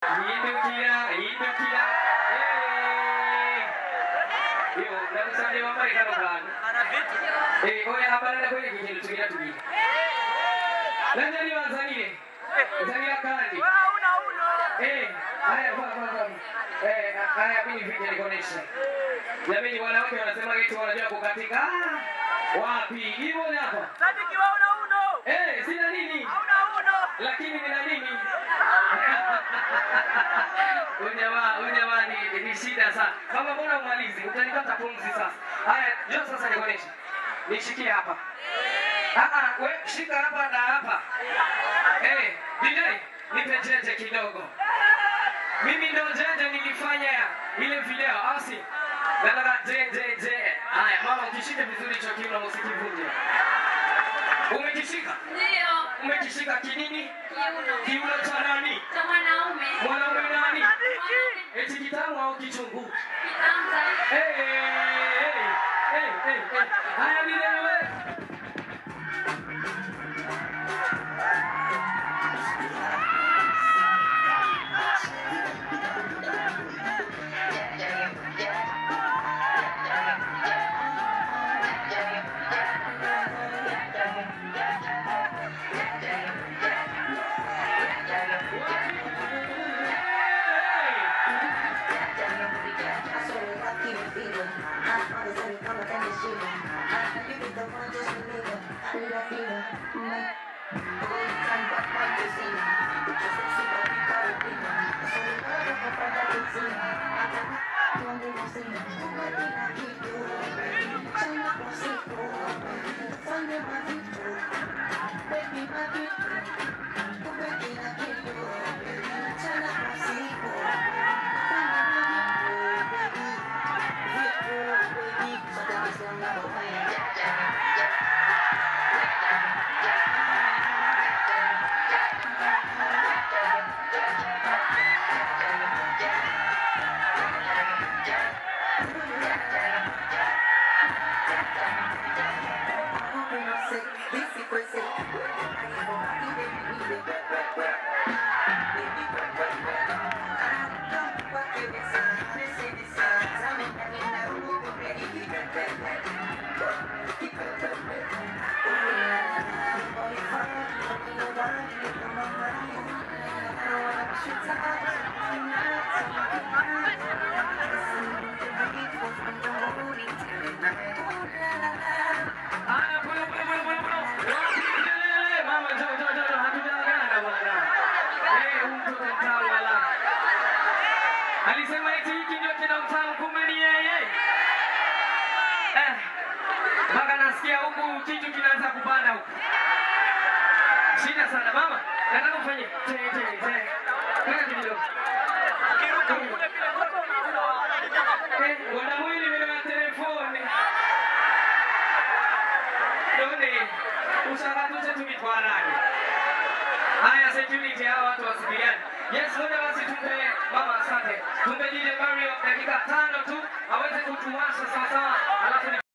Hindukira, hindukira. Eh. Yo, ndakusabye wambale kano kantu. Eh, oya abalala kwereka ikintu tugira tubiri. Nanje nibanzanire. Nzanira kandi. Eh, haya kwa kwa kwa. Eh, haya mimi video nikoneshe. Jamani wanawake wanasema eti wanajua kukatika. Ah, wapi? Hivyo ni hapa. Eh, sina nini? Lakini nina nini? Huyu jamaa, huyu jamaa ni, ni shida sana. Kama mbona umalizi? Utanikata pumzi sasa. Haya, njoo sasa nikoneshe. Nishikie hapa. Ah ah, we shika hapa na hapa. Eh, DJ, nipe jeje kidogo. Mimi ndo jeje nilifanya ile video, au si? Nataka jeje je. Haya, mama ukishike vizuri hicho kiuno usikivunje. Umekishika? Umekishika kinini? Kiuno cha nani? Mwanaume nani? Eti kitamu au kichungu? Eh, eh, eh, eh, eh. Haya ni wewe. Haya, pole, pole, pole, pole, pole. Kelele, mama, njoo, njoo, njoo, njoo, hatujaagana bwana. Eh, huyu mtoto mtamu wala. Alisema eti hiki ndio kina mtamu, kumbe ni yeye. Eh, mpaka nasikia huku kitu kinaanza kupanda huku. Shida sana mama, nataka ufanye te te te. Kaka kidogo. Eh, bwana mwili vile wa telefoni. None, ushakatuse tumitwarane. Haya, security hawa watu wasipigane. Yes, moja basi tumpe mama asante. Tumpe DJ Mario dakika tano tu aweze kutuwasha sawasawa, alafu ni